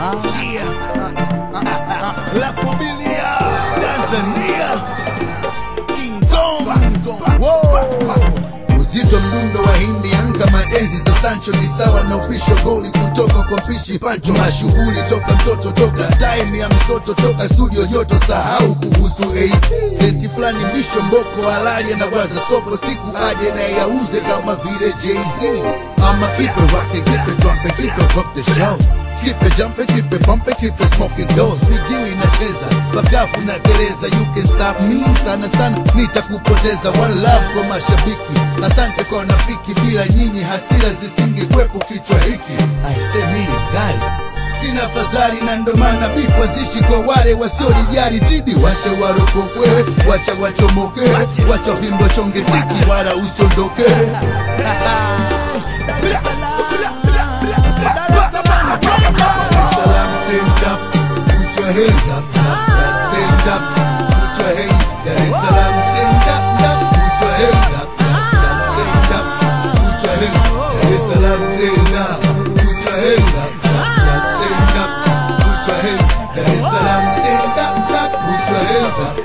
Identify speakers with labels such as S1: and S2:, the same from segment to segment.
S1: La familia Tanzania King Kong Wow. Uzito mdundo wa Indian kama enzi za Sancho ni sawa na upisho goli kutoka kwa mpishi Pancho. Mashughuli toka mtoto toka time ya msoto toka studio joto, sahau kuhusu AC denti fulani mbisho mboko halali anawaza soko siku aje na yauze kama vile Jay-Z. I'ma keep it rockin', keep it droppin', keep it rock the show Keep it jumping, keep it bumping, keep it smoking doors Miguu inacheza, bagafu na teleza You can stop me, sana sana nitakupoteza One love kwa mashabiki, asante kwa nafiki Bila nyinyi hasira zisingekwepo kichwa hiki Aise mimi mkali Sina fadhali na ndo maana bifu zishi kwa wale wasiolijali jidi Wacha warokokwe, wacha wachomoke Wacha vimbo chonge siki, wala usondoke Salam, stand up, put your hands up. Stand up, put your hands. Dar es Salaam, stand up, up, put your hands up. Stand up, put your hands. Dar es Salaam, stand up, put your hands up. Stand up, put your hands. Dar es Salaam, stand up, up, put your hands up.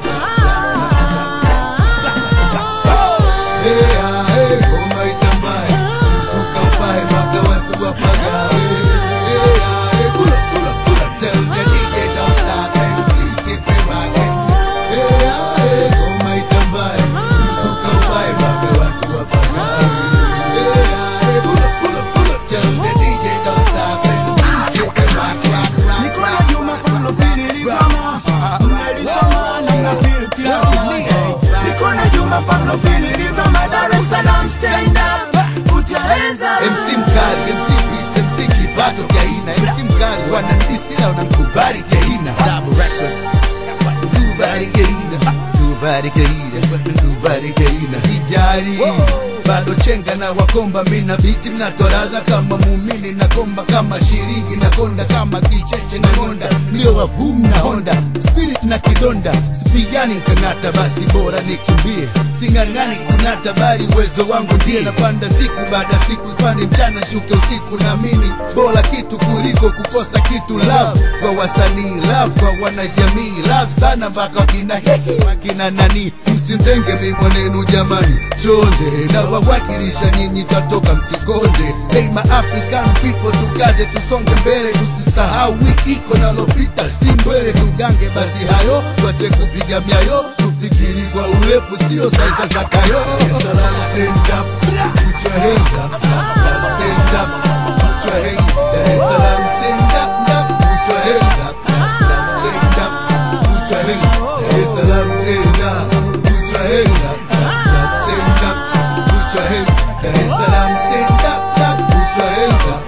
S1: Hey, ah, hey, ngoma itambae, mzuka upae, mpaka watu wapagawe. Hey, ah, hey, pull up, pull up, pull up, tell the DJ don't stop and please keep it rocking. Hey, ah, hey, ngoma itambae, mzuka upae, mpaka watu wapagawe. Hey, ah, hey, pull up, pull up, pull up, tell the DJ don't stop and please keep it rock, rock, rock,
S2: Niko
S1: rock.
S2: na Juma Fano fili ligama Mmelisoma na mnafeel kila Friday Niko na Juma Fano fili ligama Dar es Salaam stand up Put your hands up
S1: MC mkali, MC peace, MC kipato kiaina MC mkali wanandisi na wanamkubali kiaina Double Records Kubali kiaina Kubali kiaina Kubali kiaina Sijari bado chenga na wakomba mina biti mnatoradha kama muumini na komba kama shiringi na konda kama kicheche na ngonda mlio wa vum na honda spirit na kidonda sipigani nkang'ata basi bora nikimbie sing'ang'ani kunata bali uwezo wangu ndiye napanda siku baada ya siku spandi mchana shuke usiku naamini bora kitu kuliko kukosa kitu love kwa wasanii love kwa wanajamii love sana mpaka wakina heki wakina nani msimtenge mi mwanenu jamani chonde na wawakilisha nyinyi tatoka msikonde hey ma african people tukaze tusonge mbele tusisahau wiki iko nalopita si mbwele tugange basi hayo twate kupiga myayo tufikiri kwa urefu sio saiza za kayo Salam, stand up, put your hands up. Stand up, put your hands. Dar es Salaam, stand up, up, put your hands up. Stand up, put your hands. Dar es Salaam, stand up, put your hands up. Stand up, put your hands. Dar es Salaam, stand up, up, put your hands up.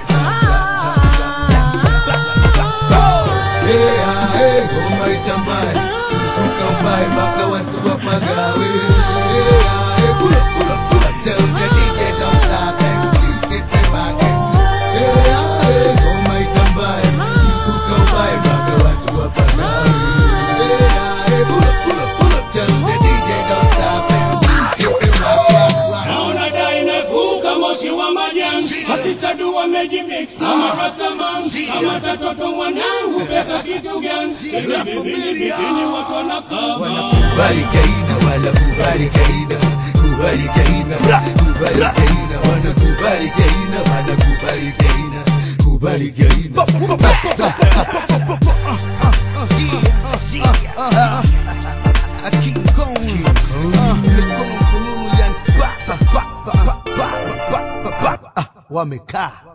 S1: Hey, ah, hey, ngoma itambae, mzuka upae mpaka watu wapagawe. Hey, ah, hey, pull up, pull up, pull up, tell the DJ don't stop and please keep it rocking. Hey, ah, hey, ngoma itambae, mzuka upae mpaka watu wapagawe. Hey, ah, hey, pull up, pull up, pull up, tell the DJ don't stop and please keep it rocking.
S3: naona dai imefuka moshi wa majani masista du wamejimix na marastaman kama tatoto mwanangu pesa kitu gani tena vipindi bikini watu wanakaba
S1: Kubali kaina wala kubali kaina kubali kaina kubali kaina wana kubali kaina wana kubali kaina kubali kaina King Kong King Kong Kululu yan wamekaa